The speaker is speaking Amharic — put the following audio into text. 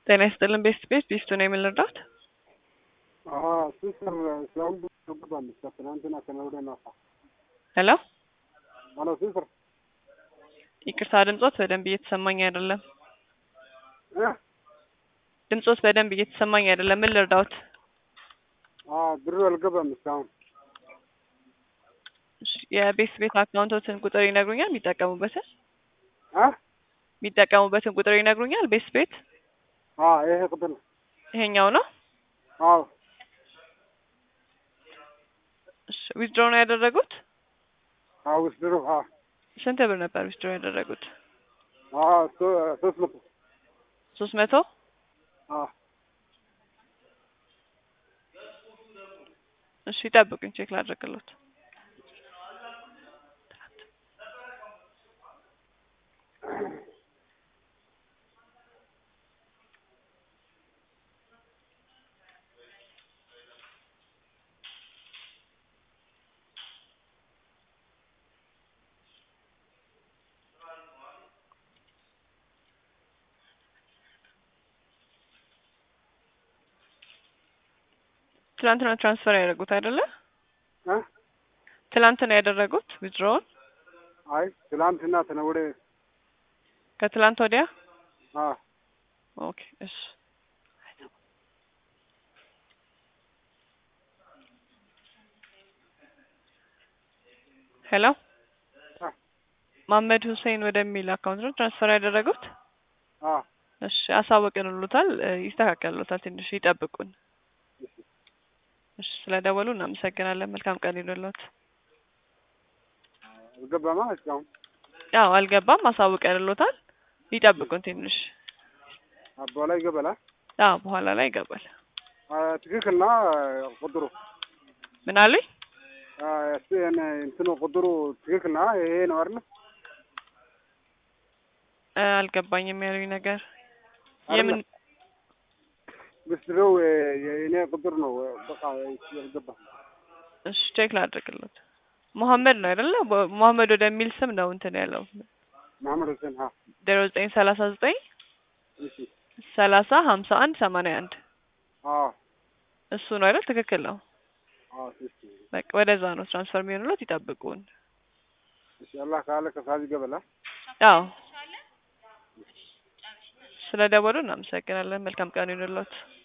ጤና ይስጥልን ቤስት ቤት ቢስቱ ነው የምንረዳት ሲስተር እስካሁን ገባለች ከትናንትና ከነገ ማታ። ሄሎ ሄሎ ሲስተር ይቅርታ ድምጾት በደንብ እየተሰማኝ አይደለም እ ድምጾት በደንብ እየተሰማኝ አይደለም ምን ልርዳዎት ብሩ አልገባም እስካሁን። እሺ፣ የቤስት ቤት አካውንቶትን ቁጥር ይነግሩኛል የሚጠቀሙበትን እ የሚጠቀሙበትን ቁጥር ይነግሩኛል ቤስት ቤት ይሄ ቁጥር ነው። ይሄኛው ነው አዎ እሺ ዊዝድሮ ነው ያደረጉት አዎ ውስድሩ ስንት ብር ነበር ዊዝድሮ ያደረጉት ሶስት መቶ ሶስት መቶ እሺ ይጠብቁኝ ቼክ ላድርግሎት ትላንት ነው ትራንስፈር ያደረጉት አይደለ? እ ትላንት ነው ያደረጉት ዊዝድሮውን አይ ትላንትና ተነወደ ከትላንት ወዲያ አ ኦኬ እሺ ሄሎ አ መሀመድ ሁሴን ወደሚል አካውንት ነው ትራንስፈር ያደረጉት አ እሺ አሳወቅንሎታል እ ይስተካከልሎታል ትንሽ ይጠብቁን እሺ ስለደወሉ እናመሰግናለን መልካም ቀን ይሁንልዎት አልገባማ እስካሁን ያው አልገባም አሳውቀንሎታል ይጠብቁን ትንሽ በኋላ ይገባላ። አዎ በኋላ ላይ ይገባል ትክክል ና ቁጥሩ ምን አሉኝ እንትኑ ቁጥሩ ትክክል ና ይሄ ነው አይደል? እ አልገባኝም ያሉኝ ነገር የምን ብስድረው የእኔ ቁጥር ነው። በቃ ያልገባ እሺ ቼክ ላድርግሎት መሀመድ ነው አይደለ በ- መሀመድ ወደሚል ስም ነው እንትን ያለው መሐመድ ሁሴን ሀ ዜሮ ዘጠኝ ሰላሳ ዘጠኝ እሺ ሰላሳ ሀምሳ አንድ ሰማንያ አንድ አዎ እሱ ነው አይደል ትክክል ነው አዎ እሺ በቃ ወደዛ ነው ትራንስፈር የሚሆንሎት ይጠብቁን እሺ አላህ ካለ ከሰዓት ይገባላ። አዎ ስለ ደወሉ እናመሰግናለን መልካም ቀን ይሁንልዎት